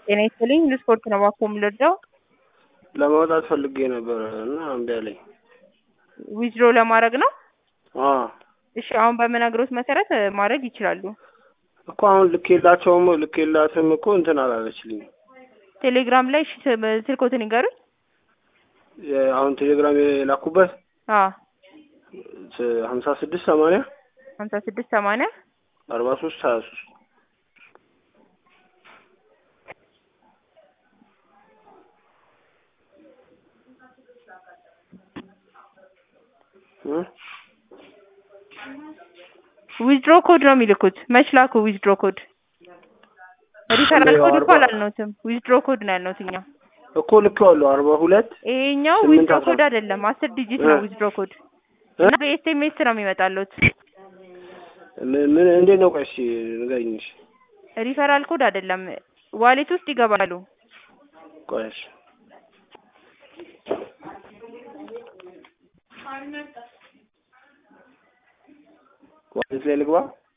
ጤና ይስጥልኝ ለስፖርት ነው እባክዎ የምንረዳው? ለማውጣት ፈልጌ ነበረ እና እምቢ አለኝ። ዊዝድሮ ለማድረግ ነው? አዎ እሺ አሁን በምነግሮት መሰረት እ ማድረግ ይችላሉ። እኮ አሁን ልኬላቸውም ልኬላትም እኮ እንትን አላለችልኝም። ቴሌግራም ላይ እሺ ስ- ስልክዎትን ይንገሩኝ። የ- አሁን ቴሌግራም የላኩበት አዎ ስ- ሀምሳ ስድስት ሰማንያ ሀምሳ ስድስት ሰማንያ አርባ ሶስት ሀያ ሶስት እ ዊዝድሮ ኮድ ነው የሚልኩት። መች ላኩ ዊዝድሮ ኮድ? ሪፈራል ያው ኮድ እኮ አርባ- አላልነውትም ዊዝድሮ ኮድ ነው ያልነውት እኛ። እኮ ልኬዋለሁ አርባ ሁለት ይሄኛው ስምንት ዊዝድሮ አስራ ኮድ አይደለም፣ አስር ዲጂት ነው እ ዊዝድሮ ኮድ እ እና በኤስኤምኤስ ነው የሚመጣሉት። ምን ምን እንዴት ነው? ቆይ እስኪ ንገሪኝ እሺ። ሪፈራል ኮድ አይደለም፣ ዋሌት ውስጥ ይገባሉ። ቆይ እሺ ዋሌት ላይ ልግባ